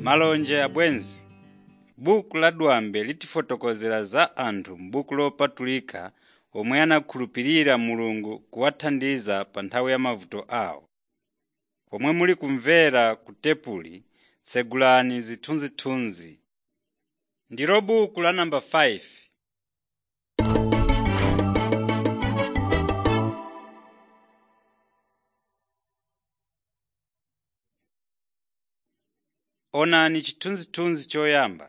malonje abwenzi buku la dwambe litifotokozera za anthu m'buku lopatulika omwe anakhulupirira mulungu kuwathandiza pa nthawi ya mavuto awo pomwe muli kumvera ku tepuli tsegulani zithunzithunzi ndilo buku la namba 5 onani chithunzithunzi choyamba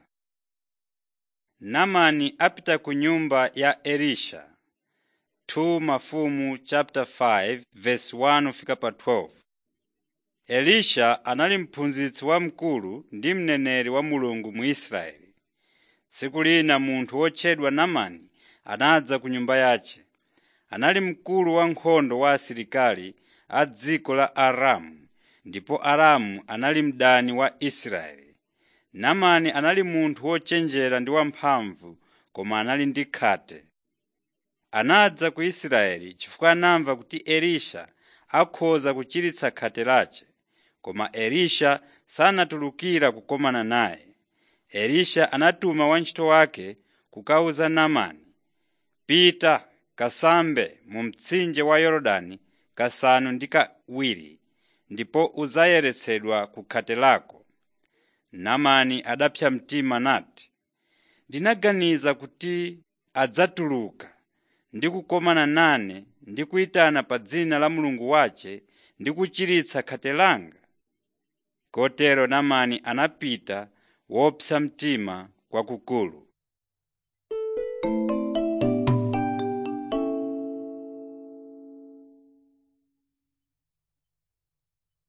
namani apita ku nyumba ya elisha 2 mafumu chapter 5 verse 1 fika pa 12 elisha anali mphunzitsi wamkulu ndi mneneri wa mulungu mu israeli tsiku lina munthu wotchedwa namani anadza ku nyumba yace anali mkulu wa nkhondo wa asilikali a dziko la aramu ndipo aramu anali mdani wa israeli namani anali munthu wochenjera ndi wamphamvu koma anali ndi khate anadza ku israeli chifukwa anamva kuti elisha akhoza kuchiritsa khate lace koma elisha sanatulukira kukomana naye elisha anatuma wantchito wake kukawuza namani pita kasambe mu mtsinje wa yorodani kasanu ndi kawiri ndipo udzayeretsedwa ku khate lako namani adapsa mtima nati ndinaganiza kuti adzatuluka ndi kukomana nane ndi kuyitana pa dzina la mulungu wace ndi kuchiritsa khate langa kotero namani anapita wopsa mtima kwakukulu